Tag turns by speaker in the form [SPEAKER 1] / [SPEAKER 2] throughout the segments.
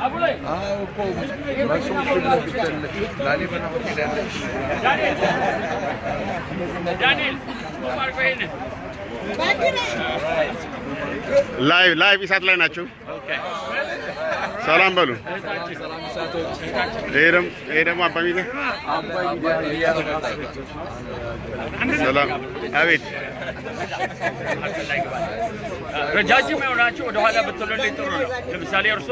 [SPEAKER 1] አዎ እኮ በሰው ፊት ለፊት ያለ ላሊበላ ሆቴል ያለች
[SPEAKER 2] ላይቭ ላይቭ ኢሳት ላይ ናቸው። ሰላም በሉ። ይሄ ደግሞ ይሄ ደግሞ አባ ሚዲያ ሰላም። አቤት
[SPEAKER 3] ረጃጅም የሆናችሁ ወደኋላ ብትሉልኝ ጥሩ ነው። ለምሳሌ እርሶ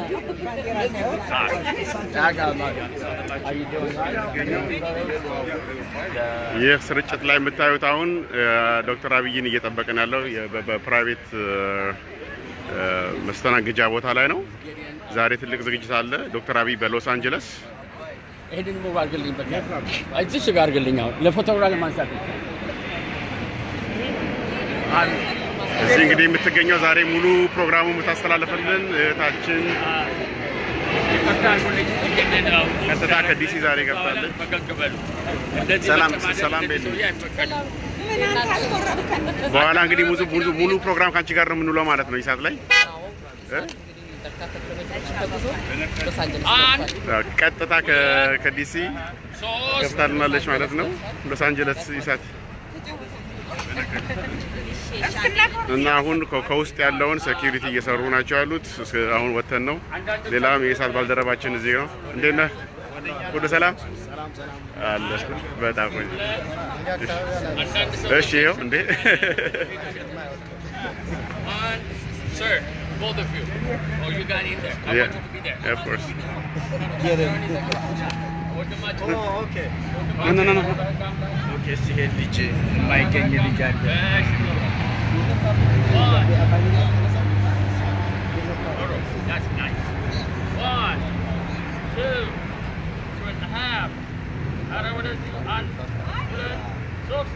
[SPEAKER 2] ይህ ስርጭት ላይ የምታዩት አሁን ዶክተር አብይን እየጠበቅን ያለው የ- በ- በፕራይቬት እ፣ መስተናገጃ ቦታ ላይ ነው። ዛሬ ትልቅ ዝግጅት አለ። ዶክተር አብይ በሎስ አንጀለስ
[SPEAKER 3] ይሄንን ሙቭ አድርግልኝ በቃ እዚሽ ጋር አድርግልኝ። አሁን ለፎቶግራፍ ለማንሳት ነው።
[SPEAKER 2] እዚህ እንግዲህ የምትገኘው ዛሬ ሙሉ ፕሮግራሙ የምታስተላለፍልን እህታችን
[SPEAKER 3] ይቅርታ አድርጉልኝ። እንግዲህ ነው
[SPEAKER 2] ቀጥታ ከዲሲ ዛሬ ገብታለች።
[SPEAKER 3] ፈገግ በሉ። እንደዚህ
[SPEAKER 2] ሰላም-
[SPEAKER 3] መቀማለል
[SPEAKER 2] ሰላም
[SPEAKER 3] እንደዚህ
[SPEAKER 2] ቤት።
[SPEAKER 3] ሰውዬ አይፈቀድም።
[SPEAKER 2] በኋላ እንግዲህ ሙሉ ሙሉ ሙሉ ፕሮግራም ከአንቺ ጋር ነው የምንውለው ማለት ነው። ይሳት ላይ
[SPEAKER 3] አንድ
[SPEAKER 2] ቀጥታ ከ- ከዲሲ
[SPEAKER 3] ሶስት
[SPEAKER 2] ገብታልናለች ማለት ነው። ሎስ አንጀለስ ይሳት እና አሁን ከ- ከውስጥ ያለውን ሴኪሪቲ እየሰሩ ናቸው ያሉት። እስከ- አሁን ወተን ነው። ሌላም የእሳት ባልደረባችን እዚህ ነው። እንዴት ነህ? ሁሉ ሰላም አለ። በጣም ቆንጆ። እሺ፣ ይኸው እንዴ
[SPEAKER 3] One, sir, both of you. Oh, you got in there. I
[SPEAKER 2] Yeah.
[SPEAKER 3] want you to be there.
[SPEAKER 2] of course.
[SPEAKER 3] ወንድማችን
[SPEAKER 2] ኖ ኖ ኖ
[SPEAKER 1] ሲሄድ ልጅ የማይገኝ ልጅ አለ።
[SPEAKER 3] እሺ። One. That's nice. One, two, two and a half. ኧረ ወደዚህ አንድ፣ ሁለት፣ ሶስት።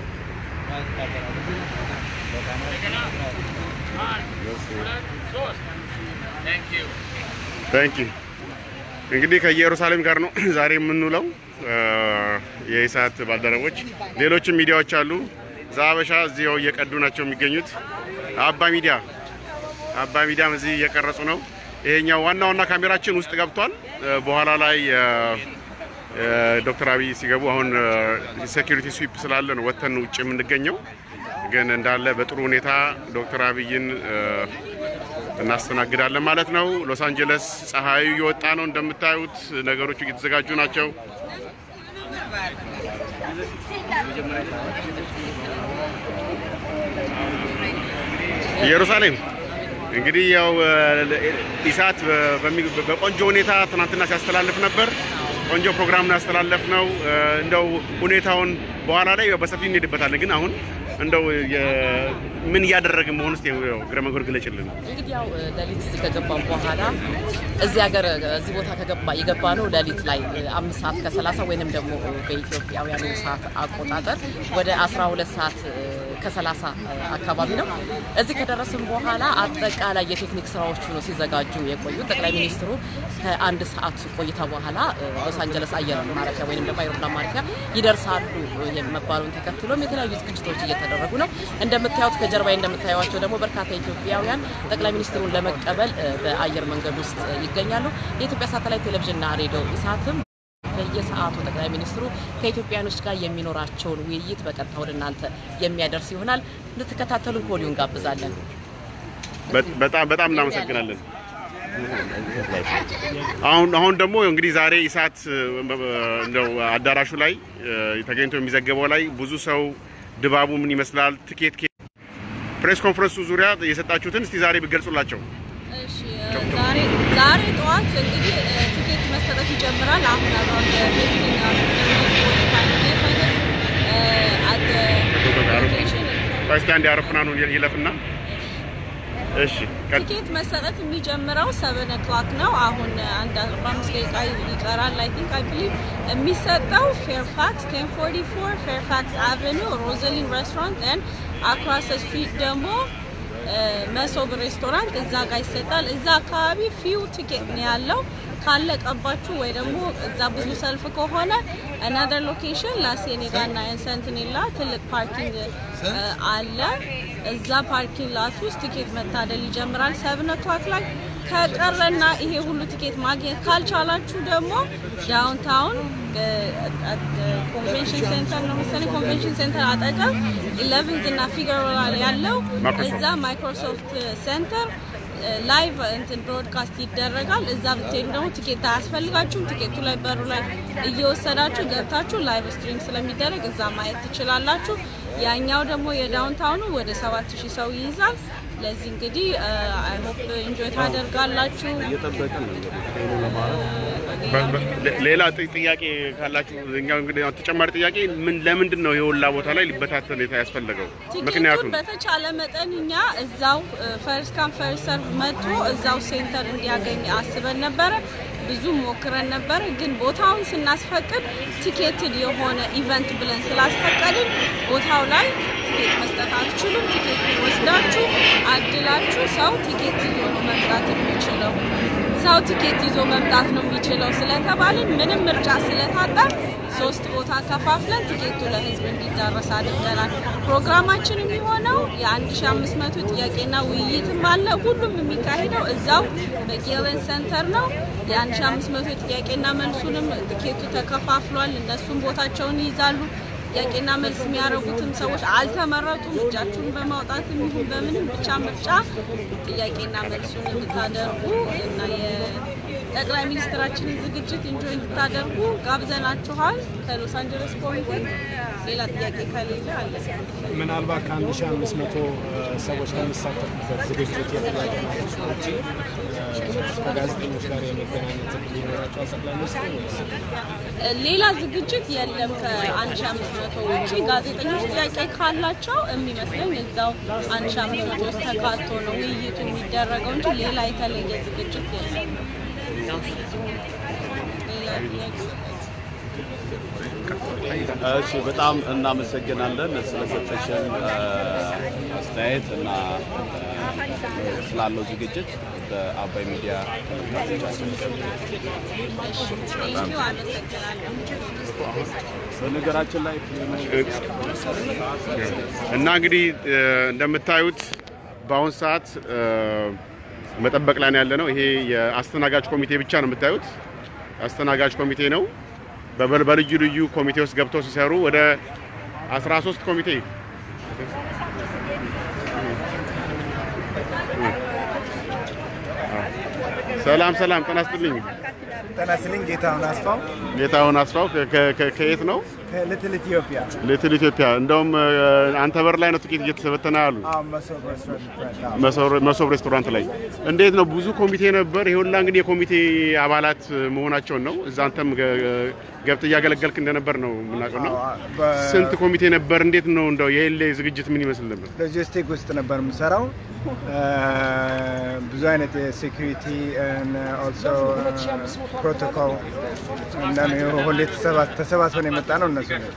[SPEAKER 3] እንደገና አንድ፣ ሁለት፣ ሶስት። Thank you.
[SPEAKER 2] ታንክ ዩ እንግዲህ ከኢየሩሳሌም ጋር ነው ዛሬ የምንውለው። እ፣ የኢሳት ባልደረቦች ሌሎችም ሚዲያዎች አሉ። ዛበሻ እዚያው እየቀዱ ናቸው የሚገኙት። አባ ሚዲያ አባ ሚዲያም እዚህ እየቀረጹ ነው። ይሄኛው ዋና ዋና ካሜራችን ውስጥ ገብቷል። እ፣ በኋላ ላይ እ፣ እ፣ ዶክተር አብይ ሲገቡ አሁን ሴኪሪቲ ስዊፕ ስላለ ነው ወተን ውጭ የምንገኘው። ግን እንዳለ በጥሩ ሁኔታ ዶክተር አብይን እ፣ እናስተናግዳለን ማለት ነው። ሎስ አንጀለስ ፀሐዩ እየወጣ ነው እንደምታዩት፣ ነገሮቹ እየተዘጋጁ ናቸው። ኢየሩሳሌም እንግዲህ ያው እ፣ ኢሳት በ- በሚ- በቆንጆ ሁኔታ ትናንትና ሲያስተላልፍ ነበር። ቆንጆ ፕሮግራም ነው ያስተላለፍ ነው። እ፣ እንደው ሁኔታውን በኋላ ላይ ያው በሰፊ እንሄድበታለን። ግን አሁን እንደው የ- ምን እያደረግን መሆን ውስጥ እግረ መንገድ ግለጭልን።
[SPEAKER 4] እንግዲህ ያው ሌሊት እዚህ ከገባን በኋላ እዚህ ሀገር እዚህ ቦታ ከገባ የገባ ነው ሌሊት ላይ አምስት ሰዓት ከሰላሳ ወይንም ደግሞ በኢትዮጵያውያኑ ሰዓት አቆጣጠር ወደ አስራ ሁለት ሰዓት ከሰላሳ አካባቢ ነው። እዚህ ከደረስን በኋላ አጠቃላይ የቴክኒክ ስራዎቹ ነው ሲዘጋጁ የቆዩ። ጠቅላይ ሚኒስትሩ ከአንድ ሰዓት ቆይታ በኋላ ሎስ አንጀለስ አየር ማረፊያ ወይንም ደግሞ አይሮፕላን ማረፊያ ይደርሳሉ መባሉን ተከትሎም የተለያዩ ዝግጅቶች እየተደረጉ ነው። እንደምታዩት ከጀርባዬ እንደምታዩቸው ደግሞ በርካታ ኢትዮጵያውያን ጠቅላይ ሚኒስትሩን ለመቀበል እ፣ በአየር መንገድ ውስጥ ይገኛሉ። የኢትዮጵያ ሳተላይት ቴሌቪዥንና ሬዲዮ ኢሳትም በየሰዓቱ ጠቅላይ ሚኒስትሩ ከኢትዮጵያኖች ጋር የሚኖራቸውን ውይይት በቀጥታ ወደ እናንተ የሚያደርስ ይሆናል። እንድትከታተሉን ከወዲሁ እንጋብዛለን።
[SPEAKER 2] በ- በጣም በጣም እናመሰግናለን። አሁን አሁን ደግሞ እንግዲህ ዛሬ ኢሳት እ፣ እንደው አዳራሹ ላይ እ፣ ተገኝቶ የሚዘገበው ላይ ብዙ ሰው ድባቡ ምን ይመስላል? ትኬት ኬ- ፕሬስ ኮንፈረንሱ ዙሪያ የሰጣችሁትን እስቲ ዛሬ ብገልጹላቸው።
[SPEAKER 5] እሺ ዛሬ ዛሬ ጠዋት እንግዲህ እ፣ ቲኬት መሰጠት ይጀምራል። አሁን አባውት ፊፍቲን
[SPEAKER 2] እስቲ አንድ አውሮፕላኑን ይለፍና እሺ ቀጥ-
[SPEAKER 5] ቲኬት መሰጠት የሚጀምረው ሰቨን ኦክላክ ነው። አሁን አንድ አርባ አምስት ደቂቃ ይቀራል። አይ ቲንክ አይ ቢሊቭ የሚሰጠው ፌርፋክስ ቴን ፎርቲ ፎር ፌርፋክስ አቨኑ ሮዘሊን ሬስቶራንት ን አክሮስ ስትሪት ደግሞ እ፣ መሶብ ሬስቶራንት እዛ ጋር ይሰጣል። እዛ አካባቢ ፊው ቲኬት ነው ያለው። ካለቀባችሁ ወይ ደግሞ እዛ ብዙ ሰልፍ ከሆነ አናዘር ሎኬሽን ላሴኔጋ እና ሰንትኔላ ትልቅ ፓርኪንግ እ፣ አለ። እዛ ፓርኪንግ ላት ውስጥ ቲኬት መታደል ይጀምራል። ሰብን ኦክላክ ላይ ከቀረና ይሄ ሁሉ ቲኬት ማግኘት ካልቻላችሁ ደግሞ ዳውንታውን ኮንቬንሽን ሴንተር ነው መሰለኝ ኮንቬንሽን ሴንተር አጠገብ ኢሌቨንት እና ፊገሮላ ያለው
[SPEAKER 2] ማይክሮሶፍት።
[SPEAKER 5] እዛ ማይክሮሶፍት ሴንተር ላይቭ እንትን ብሮድካስት ይደረጋል። እዛ ብትሄዱ ደግሞ ቲኬት አያስፈልጋችሁም። ቲኬቱ ላይ በሩ ላይ እየወሰዳችሁ ገብታችሁ ላይቭ ስትሪም ስለሚደረግ እዛ ማየት ትችላላችሁ። ያኛው ደግሞ የዳውንታውኑ ወደ ሰባት ሺህ ሰው ይይዛል። ለዚህ እንግዲህ አይ ሆፕ ኢንጆይ ታደርጋላችሁ።
[SPEAKER 1] እየጠበቅን ነው እንግዲህ ሄሎ ለማለት
[SPEAKER 2] በ- በ- ሌ- ሌላ ጥ- ጥያቄ ካላችሁ እኛው እንግዲህ አሁን ተጨማሪ ጥያቄ ምን ለምንድን ነው የወላ ቦታ ላይ ሊበታተን የታ- ያስፈለገው?
[SPEAKER 5] ቲኬቱን
[SPEAKER 2] ምክንያቱም
[SPEAKER 5] በተቻለ መጠን እኛ እዛው ፈርስት ካም ፈርስት ሰርቭ መጥቶ እዛው ሴንተር እንዲያገኝ አስበን ነበረ። ብዙ ሞክረን ነበረ፣ ግን ቦታውን ስናስፈቅድ ቲኬትድ የሆነ ኢቨንት ብለን ስላስፈቀድን ቦታው ላይ ቲኬት መስጠት አትችሉም። ቲኬት ወስዳችሁ አድላችሁ ሰው ቲኬት ይዞ ነው መምጣት የሚችለው ሰው ቲኬት ይዞ መምጣት ነው የሚችለው ስለተባልን ምንም ምርጫ ስለታጣን ሶስት ቦታ ከፋፍለን ቲኬቱ ለህዝብ እንዲዳረስ አድርገናል። ፕሮግራማችን የሚሆነው የ1500 ጥያቄና ውይይትም አለ። ሁሉም የሚካሄደው እዛው በጌለን ሴንተር ነው። የ1500 ጥያቄና መልሱንም ቲኬቱ ተከፋፍሏል። እነሱም ቦታቸውን ይይዛሉ። ጥያቄና መልስ የሚያደርጉትም ሰዎች አልተመረጡም። እጃችሁን በማውጣት ይሁን በምንም ብቻ ምርጫ ጥያቄና መልሱን እንድታደርጉ እና የጠቅላይ ሚኒስትራችንን ዝግጅት ኢንጆይ እንድታደርጉ ጋብዘናችኋል። ከሎስ አንጀለስ ኮሚቴ ሌላ ጥያቄ ከሌለ አለ።
[SPEAKER 6] ምናልባት ከአንድ ሺህ አምስት መቶ ሰዎች ከሚሳተፉበት ዝግጅት የጥያቄ መልስ ውጪ ከጋዜጠኞች ጋር የመገናኘት እድል ይኖራቸዋል ጠቅላይ ሚኒስትሩ ወይስ?
[SPEAKER 5] ሌላ ዝግጅት የለም። ከ1500 ውጭ ጋዜጠኞች ጥያቄ ካላቸው የሚመስለኝ እዛው 1500 ውስጥ ተካቶ ነው ውይይቱ የሚደረገው እንጂ ሌላ የተለየ ዝግጅት የለም። ሌላ ጥያቄ
[SPEAKER 7] እሺ በጣም እናመሰግናለን ስለሰጠሽን እ፣ አስተያየት እና እ፣ ስላለው ዝግጅት በአባይ ሚዲያ ተመልካቾቻችን
[SPEAKER 5] ቴንኪው፣ አመሰግናለሁ።
[SPEAKER 7] በነገራችን ላይ
[SPEAKER 2] እና እንግዲህ እ፣ እንደምታዩት በአሁን ሰዓት እ፣ መጠበቅ ላይ ነው ያለ ነው። ይሄ የአስተናጋጅ ኮሚቴ ብቻ ነው የምታዩት። አስተናጋጅ ኮሚቴ ነው። በበ- በልዩ ልዩ ኮሚቴ ውስጥ ገብተው ሲሰሩ ወደ 13 ኮሚቴ ሰላም ሰላም፣ ጤና ይስጥልኝ።
[SPEAKER 6] ጤና ይስጥልኝ። ጌታሁን አስፋው
[SPEAKER 2] ጌታሁን አስፋው ከ- ከ- ከ- ከየት ነው?
[SPEAKER 6] ከልትል ኢትዮጵያ
[SPEAKER 2] ልትል ኢትዮጵያ። እንደውም እ፣ አንተ በር ላይ ነው ጥቂት እየተበተነ ያሉ
[SPEAKER 6] መሶብ ሬስቶራንት
[SPEAKER 2] መሶብ- መሶብ ሬስቶራንት ላይ እንዴት ነው? ብዙ ኮሚቴ ነበር። ይሄ ሁላ እንግዲህ የኮሚቴ አባላት መሆናቸውን ነው። እዛ አንተም ገ- ገብተህ እያገለገልክ እንደነበር ነው የምናውቀው። ነው ስንት ኮሚቴ ነበር? እንዴት ነው እንደው የኤሌ ዝግጅት ምን ይመስል ነበር?
[SPEAKER 6] ሎጂስቲክ ውስጥ ነበር የምሰራው። ብዙ አይነት የሴኩሪቲ ኦልሶ ፕሮቶኮል እና ሁሌ ተሰባ- ተሰባስበን የመጣ ነው እነሱ ነው።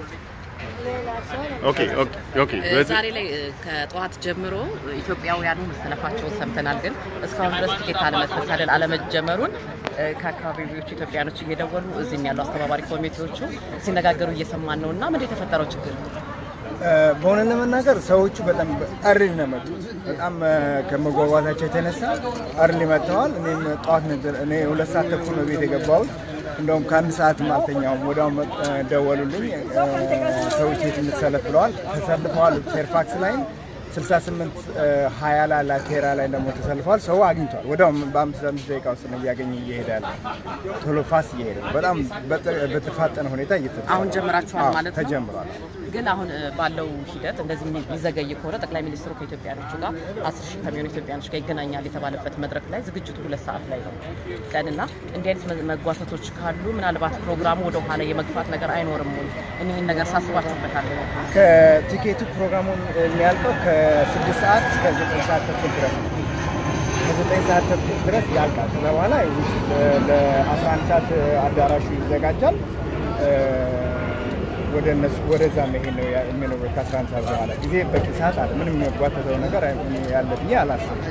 [SPEAKER 2] ኦኬ ኦኬ ኦኬ።
[SPEAKER 4] እ፣ ዛሬ ላይ እ፣ ከጠዋት ጀምሮ ኢትዮጵያውያኑ መሰለፋቸውን ሰምተናል። ግን እስካሁን ድረስ ቲኬት አለመታደል አለመጀመሩን እ፣ ከአካባቢዎቹ ኢትዮጵያኖች እየደወሉ እዚህም ያሉ አስተባባሪ ኮሚቴዎቹ ሲነጋገሩ እየሰማን ነው እና ምንድን የተፈጠረው ችግር
[SPEAKER 6] በእውነት ለመናገር ሰዎቹ በጣም አርሊ ነው የመጡት። በጣም እ፣ ከመጓጓታቸው የተነሳ አርሊ መጥተዋል። እኔም ጠዋት ነበር እኔ ሁለት ሰዓት ተኩል ነው ቤት የገባሁት። እንደውም ከአንድ ሰዓትም አልተኛውም። ወዲያው መ- እ፣ ደወሉልኝ። እ፣ ሰዎች የት እንሰለፍ ብለዋል። ተሰልፈዋል። ፌርፋክስ ላይም 68 ሀያ ላይ ላቴራ ላይ ደግሞ ተሰልፈዋል። ሰው አግኝቷል። ወዲያው በአምስት አምስት ደቂቃ ውስጥ ነው እያገኘ እየሄደ ያለ ቶሎ ፋስ እየሄደ ነው። በጣም በጥ- በተፋጠነ ሁኔታ እየተ
[SPEAKER 4] አሁን ጀምራችኋል
[SPEAKER 6] አዎ፣
[SPEAKER 4] ማለት ነው?
[SPEAKER 6] ተጀምሯል።
[SPEAKER 4] ግን አሁን እ፣ ባለው ሂደት እንደዚህ የሚ- የሚዘገይ ከሆነ ጠቅላይ ሚኒስትሩ ከኢትዮጵያኖቹ ጋር አስር ሺህ ከሚሆኑ ኢትዮጵያኖች ጋር ይገናኛል የተባለበት መድረክ ላይ ዝግጅቱ ሁለት ሰዓት ላይ ነው ቀንና እንዲህ አይነት መ- መጓተቶች ካሉ ምናልባት ፕሮግራሙ ወደ ኋላ የመግፋት ነገር አይኖርም ወይ? እኒህን ነገር ሳስባችሁበታል?
[SPEAKER 6] ከቲኬቱ ፕሮግራሙን የሚያልቀው ከስድስት ሰዓት እስከ ዘጠኝ ሰዓት ተኩል ድረስ ነው። ከዘጠኝ ሰዓት ተኩል ድረስ ያልቃል። ከዛ በኋላ ለአስራ አንድ ሰዓት አዳራሹ ይዘጋጃል። እ፣ ወደ እነሱ ወደዛ መሄድ ነው ያ- የሚኖረው ከአስራ አንድ ሰዓት በኋላ ጊዜ በቂ ሰዓት አለ። ምንም የሚጓተተው ነገር አይ- ያለ ብዬ አላስብም።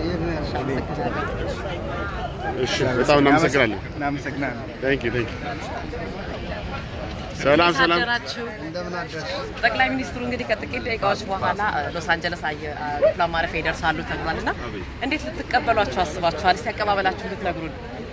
[SPEAKER 2] እሺ፣ በጣም እናመሰግናለን።
[SPEAKER 6] እናመሰግናለን።
[SPEAKER 2] ታንክ ዩ ታንክ ዩ ሰላም ሰላም።
[SPEAKER 4] አደራችሁ። ጠቅላይ ሚኒስትሩ እንግዲህ ከጥቂት ደቂቃዎች በኋላ እ፣ ሎስ አንጀለስ አየ- አ- አውሮፕላን ማረፊያ ይደርሳሉ ተብሏል እና እንዴት ልትቀበሏቸው አስባችኋል? እስቲ አቀባበላችሁ ልትነግሩን።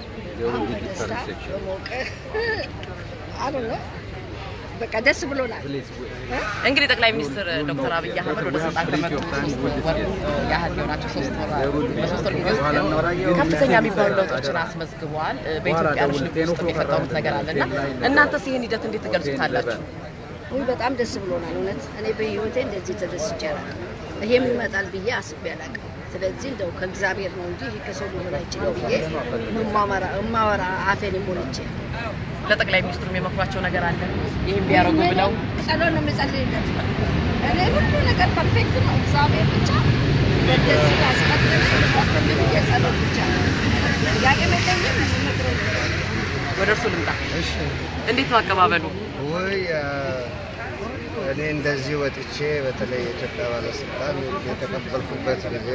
[SPEAKER 8] በቃ ደስ ብሎናል።
[SPEAKER 4] እንግዲህ ጠቅላይ ሚኒስትር ዶክተር አብይ አህመድ ወደ ስልጣን ከመጡ ሶስት ወር ያህል ሊሆናቸው ሶስት ወር በሶስት ወር ጊዜ ውስጥ ከፍተኛ የሚባሉ ለውጦችን አስመዝግበዋል። እ፣ በኢትዮጵያኖች ልብ ውስጥ የፈጠሩት ነገር አለ እና እናንተስ ይህን ሂደት እንዴት ትገልጹታላችሁ?
[SPEAKER 8] ውይ በጣም ደስ ብሎናል። እውነት እኔ በህይወቴ እንደዚህ ተደስቼ አላውቅም። ይሄም ይመጣል ብዬ አስቤ አላውቅም። ስለዚህ እንደው ከእግዚአብሔር ነው እንጂ ይህ ከሰው ሊሆን አይችልም ብዬ እማወራ እማወራ አፌን ሞልቼ
[SPEAKER 4] ለጠቅላይ ሚኒስትሩ የመክሯቸው ነገር አለ ይህም ቢያደርጉ ብለው
[SPEAKER 8] ጸሎት ነው የምጸልይለት። እኔ ሁሉ ነገር ፐርፌክት ነው። እግዚአብሔር ብቻ እንደዚህ ያስቀጥል ስለቀጥል ብዬ ጸሎት ብቻ ጥያቄ መጠየቅ ምክሮ
[SPEAKER 4] ወደ እርሱ ልምጣ። እንዴት ነው አቀባበሉ?
[SPEAKER 9] ወይ እኔ እንደዚህ ወጥቼ በተለይ የኢትዮጵያ ባለስልጣን የተቀበልኩበት ጊዜ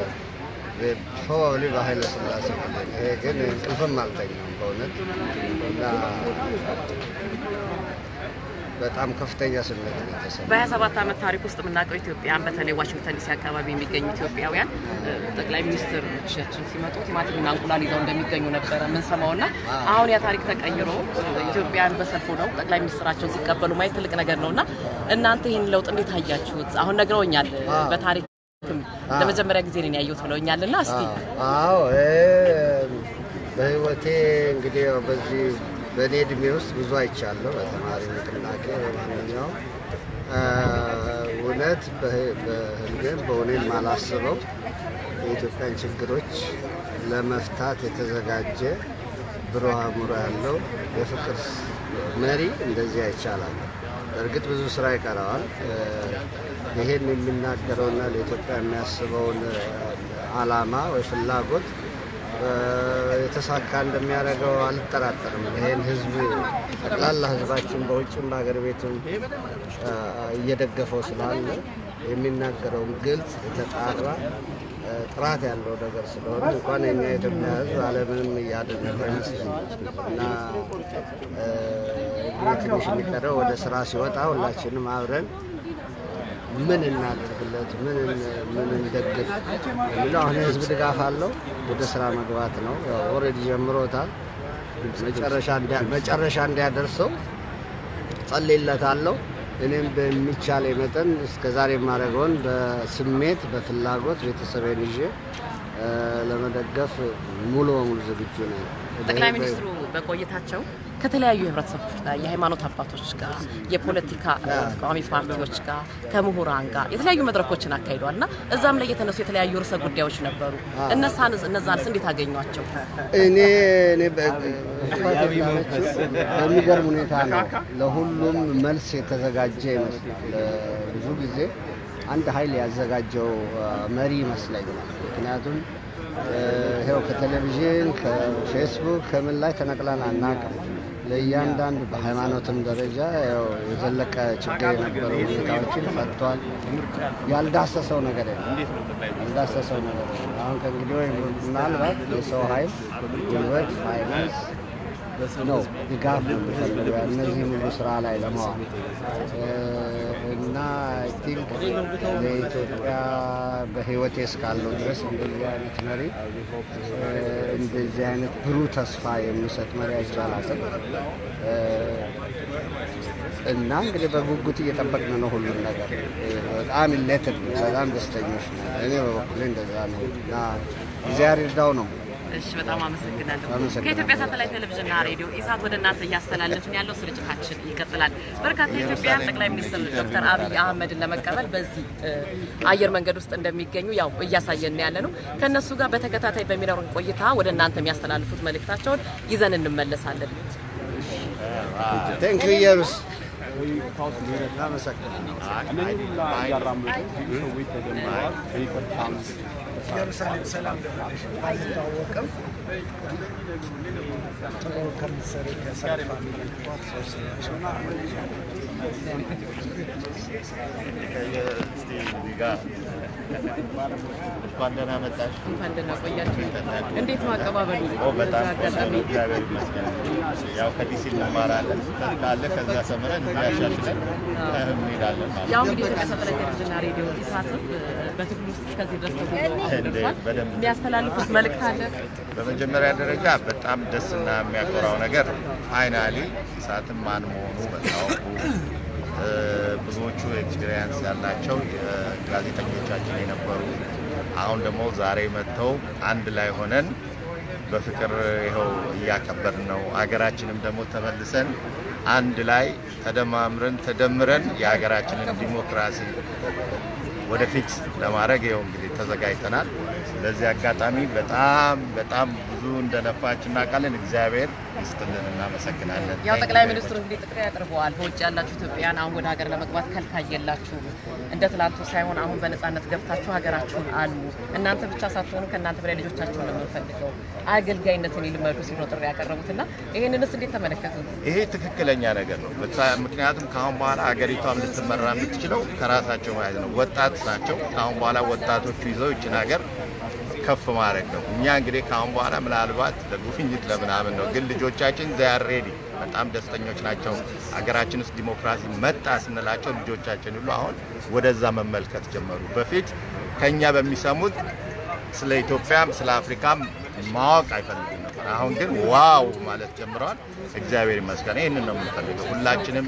[SPEAKER 9] ፕሮባብሊ በኃይለ ሥላሴ ጊዜ ነው። ይሄ ግን እንቅልፍም አልተኛም በእውነት እና በጣም ከፍተኛ ስሜት ነው የተሰማኝ።
[SPEAKER 4] በ27 ዓመት ታሪክ ውስጥ የምናውቀው ኢትዮጵያን በተለይ ዋሽንግተን ዲሲ አካባቢ የሚገኙ ኢትዮጵያውያን እ፣ ጠቅላይ ሚኒስትሮቻችን ሲመጡ ቲማቲምና እንቁላል ይዘው እንደሚገኙ ነበረ የምንሰማው እና አሁን ያ ታሪክ ተቀይሮ እ፣ ኢትዮጵያን በሰልፉ ነው ጠቅላይ ሚኒስትራቸውን ሲቀበሉ ማየት ትልቅ ነገር ነው እና እናንተ ይህን ለውጥ እንዴት አያችሁት? አሁን ነግረውኛል እ፣ በታሪክ ለመጀመሪያ ጊዜ ነው ያየሁት ብለውኛል እና እስቲ
[SPEAKER 9] አዎ እ፣ በህይወቴ እንግዲህ ያው በዚህ በእኔ እድሜ ውስጥ ብዙ አይቻለሁ። በተማሪ ንቅናቄ በማንኛውም እ፣ እውነት በህ- በህልሜም በእውኔም ማላስበው የኢትዮጵያን ችግሮች ለመፍታት የተዘጋጀ ብሩህ አእምሮ ያለው የፍቅር መሪ እንደዚህ አይቻላል። በእርግጥ ብዙ ስራ ይቀረዋል። እ፣ ይሄን የሚናገረውና ለኢትዮጵያ የሚያስበውን እ፣ አላማ ወይ ፍላጎት እ፣ የተሳካ እንደሚያደርገው አልጠራጠርም። ይሄን ህዝብ ጠቅላላ ህዝባችን በውጭም በሀገር ቤትም እ፣ እየደገፈው ስላለ የሚናገረውን ግልጽ የተጣራ እ፣ ጥራት ያለው ነገር ስለሆነ እንኳን የኛ የኢትዮጵያ ህዝብ ዓለምንም እያደነቀ ይመስለኛል እና እ፣ እንግዲህ ትንሽ የሚቀረው ወደ ስራ ሲወጣ ሁላችንም አብረን ምን እናደርግለት፣ ምን ምን እንደግፍ የሚለው አሁን የህዝብ ድጋፍ አለው። ወደ ስራ መግባት ነው። ኦልሬዲ ጀምሮታል። መጨረሻ እንዲያ- መጨረሻ እንዲያደርሰው ጸልይለታለሁ። እኔም በሚቻለ መጠን እስከ ዛሬ የማደርገውን በስሜት በፍላጎት ቤተሰቤን ይዤ እ፣ ለመደገፍ ሙሉ በሙሉ ዝግጁ ነኝ።
[SPEAKER 4] ጠቅላይ
[SPEAKER 9] በ-
[SPEAKER 4] ሚኒስትሩ በቆይታቸው ከተለያዩ የህብረተሰቦች ጋር የሃይማኖት አባቶች ጋር የፖለቲካ እ፣ ተቃዋሚ ፓርቲዎች ጋር ከምሁራን ጋር የተለያዩ መድረኮችን አካሂደዋል እና እዛም ላይ የተነሱ የተለያዩ ርዕሰ ጉዳዮች ነበሩ። እነሳን እነዛንስ እንዴት አገኟቸው?
[SPEAKER 9] እኔ እኔ በ- እሷ እንዳለችው በሚገርም ሁኔታ ነው ለሁሉም መልስ የተዘጋጀ ይመስላል። ብዙ ጊዜ አንድ ኃይል ያዘጋጀው አ፣ መሪ ይመስለኛል። ምክንያቱም እ፣ ይኸው ከቴሌቪዥን ከፌስቡክ ከምን ላይ ተነቅለን አናውቅም። ለእያንዳንዱ በሃይማኖትም ደረጃ ያው የዘለቀ ችግር የነበረው ሁኔታዎችን ፈቷል። ያልዳሰሰው ነገር የለም። ያልዳሰሰው ነገር የለም። አሁን ከእንግዲህ ወይ ምናልባት የሰው ኃይል፣ ጉልበት፣ ፋይናንስ ነው ድጋፍ ነው የሚፈልገው እነዚህ ሁሉ ስራ ላይ ለማዋል እ፣ እና አይ ቲንክ ለኢትዮጵያ በህይወቴ እስካለው ድረስ እንደዚህ አይነት መሪ እ፣ እንደዚህ አይነት ብሩህ ተስፋ የሚሰጥ መሪ አይቻላትም እና እንግዲህ በጉጉት እየጠበቅን ነው ሁሉን ነገር እ፣ በጣም ኢሌትድ በጣም ደስተኞች ነው። እኔ በበኩሌ እንደዛ ነው እና እግዚአብሔር ይርዳው ነው
[SPEAKER 4] እሺ፣ በጣም አመሰግናለሁ።
[SPEAKER 9] አመሰግናለሁ።
[SPEAKER 4] ከኢትዮጵያ ሳተላይት ቴሌቪዥንና ሬዲዮ ኢሳት ወደ እናንተ እያስተላለፍን ያለው ስርጭታችን ይቀጥላል። በርካታ ኢትዮጵያውያን ጠቅላይ ሚኒስትር ዶክተር አብይ አህመድን ለመቀበል በዚህ እ፣ አየር መንገድ ውስጥ እንደሚገኙ ያው እያሳየን ያለ ነው። ከእነሱ ጋር በተከታታይ በሚኖረን ቆይታ ወደ እናንተ የሚያስተላልፉት መልእክታቸውን ይዘን እንመለሳለን።
[SPEAKER 9] ቴንክ ዩ ኢየሩስ አመሰግናለሁ።
[SPEAKER 7] እነዚህ ሁላ እያራመዱ ብዙ ሰዎች ተጀምረዋል። በይቅርታም
[SPEAKER 6] ኢየሩሳሌም ሰላም አይታወቅም። ጥሩ ከምትሰሪ ከሰር ፋሚሊ ሶስት ናቸው።
[SPEAKER 10] እስቲ እዚህ ጋር እንኳን ደህና መጣሽ።
[SPEAKER 4] እንኳን ደህና ቆያችሁ። እንዴት ነው አቀባበሉ?
[SPEAKER 10] ኦ በጣም
[SPEAKER 4] በዚህ አጋጣሚ
[SPEAKER 10] እግዚአብሔር ይመስገን። ያው ከዲሲ እንማራለን ካለ ከዛ ሰምረን እንዲያሻሽለን እንሄዳለን ማለት
[SPEAKER 4] ያው
[SPEAKER 10] ነው።
[SPEAKER 4] እንግዲህ ኢትዮጵያ ሳተላይት ቴሌቪዥንና ሬዲዮ ኢሳትም በትግል ውስጥ እስከዚህ ድረስ ተጉዞ
[SPEAKER 10] እንዴ፣
[SPEAKER 4] ደርሷል።
[SPEAKER 10] በደንብ
[SPEAKER 4] የሚያስተላልፉት መልእክት አለ?
[SPEAKER 10] በመጀመሪያ ደረጃ በጣም ደስና የሚያኮራው ነገር ፋይናሊ ኢሳትም ማን መሆኑ መታወቁ እ፣ ብዙዎቹ ኤክስፔሪንስ ያላቸው ጋዜጠኞቻችን የነበሩ አሁን ደግሞ ዛሬ መጥተው አንድ ላይ ሆነን በፍቅር ይኸው እያከበርን ነው። ሀገራችንም ደግሞ ተመልሰን አንድ ላይ ተደማምረን ተደምረን የሀገራችንን ዲሞክራሲ ወደፊት ለማድረግ ይኸው እንግዲህ ተዘጋጅተናል። በዚህ አጋጣሚ በጣም በጣም ብዙ እንደለፋች እናውቃለን። እግዚአብሔር ይስጥልን፣ እናመሰግናለን።
[SPEAKER 4] ያው ጠቅላይ ሚኒስትሩ እንግዲህ ጥሪ አቅርበዋል። በውጭ ያላችሁ ኢትዮጵያውያን አሁን ወደ ሀገር ለመግባት ከልካይ የላችሁም። እንደ ትላንቱ ሳይሆን አሁን በነፃነት ገብታችሁ ሀገራችሁን አሉ። እናንተ ብቻ ሳትሆኑ ከእናንተ በላይ ልጆቻችሁን ነው የምንፈልገው። አገልጋይነትን ይልመዱ ሲሉ ነው ጥሪ ያቀረቡትና ይህንንስ እንዴት ተመለከቱት?
[SPEAKER 10] ይሄ ትክክለኛ ነገር ነው። በታ- ምክንያቱም ከአሁን በኋላ ሀገሪቷን ልትመራ የምትችለው ከራሳቸው ማለት ነው። ወጣት ናቸው። ከአሁን በኋላ ወጣቶቹ ይዘው ይችን ሀገር ከፍ ማድረግ ነው። እኛ እንግዲህ ከአሁን በኋላ ምናልባት ለጉብኝት ለምናምን ነው፣ ግን ልጆቻችን ዚያር ሬዲ በጣም ደስተኞች ናቸው። ሀገራችን ውስጥ ዲሞክራሲ መጣ ስንላቸው ልጆቻችን ሁሉ አሁን ወደዛ መመልከት ጀመሩ። በፊት ከኛ በሚሰሙት ስለ ኢትዮጵያም ስለ አፍሪካም ማወቅ አይፈልጉም ነበር። አሁን ግን ዋው ማለት ጀምረዋል። እግዚአብሔር ይመስገን። ይህንን ነው የምንፈልገው። ሁላችንም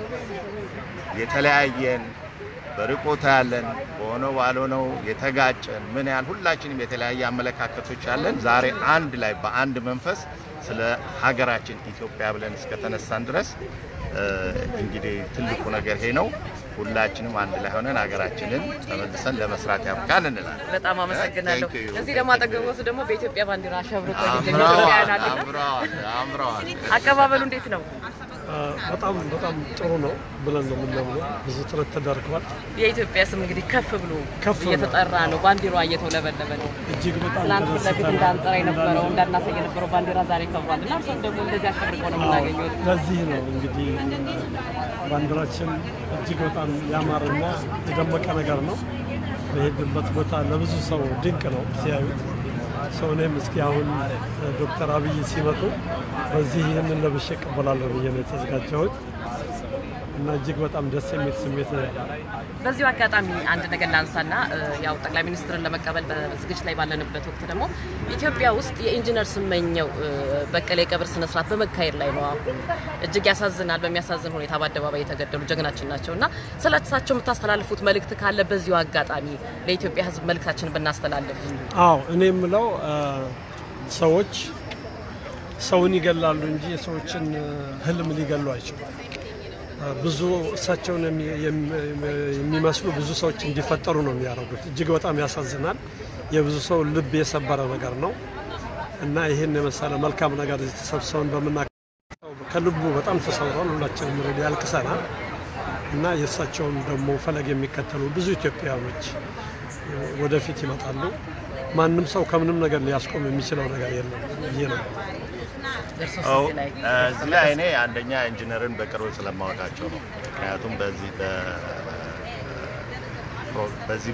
[SPEAKER 10] የተለያየን በርቆታ ያለን በሆነው ባልሆነው የተጋጨን ምን ያህል ሁላችንም የተለያየ አመለካከቶች ያለን ዛሬ አንድ ላይ በአንድ መንፈስ ስለ ሀገራችን ኢትዮጵያ ብለን እስከተነሳን ድረስ እ፣ እንግዲህ ትልቁ ነገር ይሄ ነው። ሁላችንም አንድ ላይ ሆነን ሀገራችንን ተመልሰን ለመስራት ያብቃን እንላለን።
[SPEAKER 4] በጣም አመሰግናለሁ።
[SPEAKER 10] Thank you.
[SPEAKER 4] እዚህ ደግሞ አጠገቦት ደግሞ በኢትዮጵያ ባንዲራ አሸብርቆ የሚገኙ
[SPEAKER 10] አምረዋል
[SPEAKER 4] ኢትዮጵያውያን አሉና
[SPEAKER 10] አምረዋል አምረዋል።
[SPEAKER 4] አቀባበሉ እንዴት ነው?
[SPEAKER 11] በጣም በጣም ጥሩ ነው ብለን ነው የምናምነው። ብዙ ጥረት ተደርገዋል።
[SPEAKER 4] የኢትዮጵያ ስም እንግዲህ ከፍ ብሎ
[SPEAKER 11] ከፍ ብሎ።
[SPEAKER 4] እየተጠራ ነው። ባንዲሯ እየተውለበለበ ነው።
[SPEAKER 11] እጅግ በጣም
[SPEAKER 4] ትናንት ፊት ለፊት
[SPEAKER 11] ተደስተናል።
[SPEAKER 4] እንዳንጠራ የነበረው እንዳናሳይ የነበረው ባንዲራ ዛሬ ከብሯል እና እርሶም ደግሞ እንደዚህ አሸብርቆ ነው የምናገኘው።
[SPEAKER 11] ለዚህ ነው እንግዲህ ባንዲራችን እጅግ በጣም ያማረና የደመቀ ነገር ነው። በሄድንበት ቦታ ለብዙ ሰው ድንቅ ነው ሲያዩት። ሰው እኔም እስኪ አሁን ዶክተር አብይ ሲመጡ በዚህ ይህንን ለብሼ እቀበላለሁ ብዬ ነው የተዘጋጀሁት እና እጅግ በጣም ደስ የሚል ስሜት ነው ያለው።
[SPEAKER 4] በዚሁ አጋጣሚ አንድ ነገር ላንሳና እ፣ ያው ጠቅላይ ሚኒስትርን ለመቀበል በዝግጅት ላይ ባለንበት ወቅት ደግሞ ኢትዮጵያ ውስጥ የኢንጂነር ስመኘው እ፣ በቀለ የቀብር ስነስርዓት በመካሄድ ላይ ነው። አሁን እጅግ ያሳዝናል። በሚያሳዝን ሁኔታ በአደባባይ የተገደሉ ጀግናችን ናቸው እና ስለ እሳቸው የምታስተላልፉት መልእክት ካለ በዚሁ አጋጣሚ ለኢትዮጵያ ሕዝብ መልእክታችንን ብናስተላልፍ።
[SPEAKER 11] አዎ እኔ የምለው እ፣ ሰዎች ሰውን ይገላሉ እንጂ የሰዎችን እ፣ ህልም ሊገሉ አይችሉም። እ፣ ብዙ እሳቸውን የሚ- የሚ- የሚመስሉ ብዙ ሰዎች እንዲፈጠሩ ነው የሚያደርጉት። እጅግ በጣም ያሳዝናል። የብዙ ሰው ልብ የሰበረ ነገር ነው እና ይህን የመሰለ መልካም ነገር እዚህ ተሰብስበን በምና ከልቡ በጣም ተሰውሯል። ሁላችንም ሬዲ ያልቅሰናል እና የእሳቸውን ደግሞ ፈለግ የሚከተሉ ብዙ ኢትዮጵያውያኖች ወደፊት ይመጣሉ። ማንም ሰው ከምንም ነገር ሊያስቆም የሚችለው ነገር የለም ብዬ ነው።
[SPEAKER 10] አዎ፣ እዚህ ላይ እኔ አንደኛ ኢንጂነርን በቅርብ ስለማወቃቸው ነው። ምክንያቱም በዚህ በ በዚህ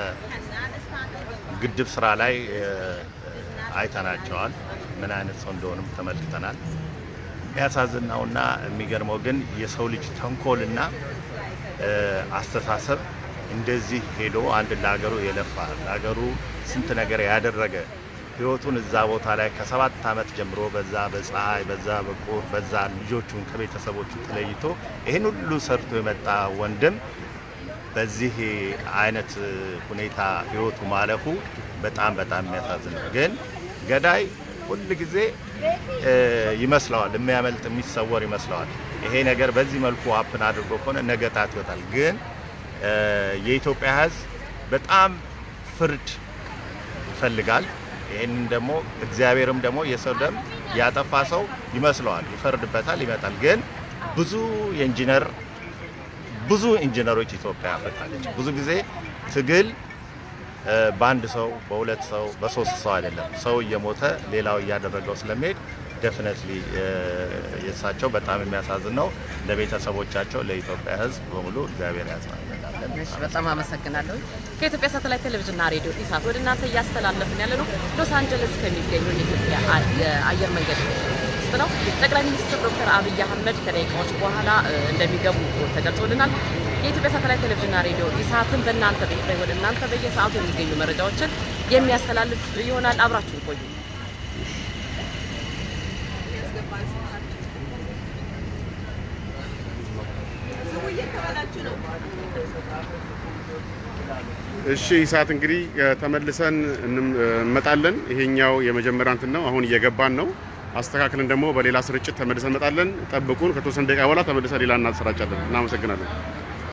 [SPEAKER 10] በግድብ ስራ ላይ እ፣ አይተናቸዋል። ምን አይነት ሰው እንደሆኑም ተመልክተናል። የሚያሳዝነውና የሚገርመው ግን የሰው ልጅ ተንኮልና እ፣ አስተሳሰብ እንደዚህ ሄዶ አንድ ለሀገሩ የለፋ ለሀገሩ ስንት ነገር ያደረገ ህይወቱን እዛ ቦታ ላይ ከሰባት ዓመት ጀምሮ በዛ በፀሐይ በዛ በቁር በዛ ልጆቹን ከቤተሰቦቹ ተለይቶ ይህን ሁሉ ሰርቶ የመጣ ወንድም በዚህ አይነት ሁኔታ ህይወቱ ማለፉ በጣም በጣም የሚያሳዝን ነው። ግን ገዳይ ሁል ጊዜ እ፣ ይመስለዋል የሚያመልጥ የሚሰወር ይመስለዋል። ይሄ ነገር በዚህ መልኩ አፕን አድርጎ ከሆነ ነገ ጣት ይወጣል። ግን እ፣ የኢትዮጵያ ህዝብ በጣም ፍርድ ይፈልጋል። ይህንን ደግሞ እግዚአብሔርም ደግሞ የሰው ደም ያጠፋ ሰው ይመስለዋል፣ ይፈርድበታል፣ ይመጣል። ግን ብዙ የኢንጂነር ብዙ ኢንጂነሮች ኢትዮጵያ አፍርታለች። ብዙ ጊዜ ትግል እ፣ በአንድ ሰው በሁለት ሰው በሶስት ሰው አይደለም። ሰው እየሞተ ሌላው እያደረገው ስለሚሄድ ደፍነትሊ የእሳቸው በጣም የሚያሳዝን ነው። ለቤተሰቦቻቸው፣ ለኢትዮጵያ ሕዝብ በሙሉ እግዚአብሔር ያጽናናለን።
[SPEAKER 4] እሺ፣ በጣም አመሰግናለሁ። ከኢትዮጵያ ሳተላይት ቴሌቪዥንና ሬዲዮ ኢሳት ወደ እናንተ እያስተላለፍን ያለ ነው ሎስ አንጀለስ ከሚገኘው የኢትዮጵያ አ- የአየር መንገድ ውስጥ ነው። ጠቅላይ ሚኒስትር ዶክተር አብይ አህመድ ከደቂቃዎች በኋላ እ፣ እንደሚገቡ ተገልጾልናል። የኢትዮጵያ ሳተላይት ቴሌቪዥንና ሬዲዮ ኢሳትን በእናንተ ቤት ላይ ወደ እናንተ በየሰዓቱ የሚገኙ መረጃዎችን የሚያስተላልፍ ይሆናል። አብራችሁን ቆዩ።
[SPEAKER 2] እሺ ይሳት እንግዲህ እ፣ ተመልሰን እንም- እ፣ እንመጣለን። ይሄኛው የመጀመሪያ እንትን ነው። አሁን እየገባን ነው። አስተካክለን ደግሞ በሌላ ስርጭት ተመልሰን እንመጣለን። ጠብቁን። ከተወሰነ ደቂቃ በኋላ ተመልሰን ሌላ እናሰራጫለን። እናመሰግናለን።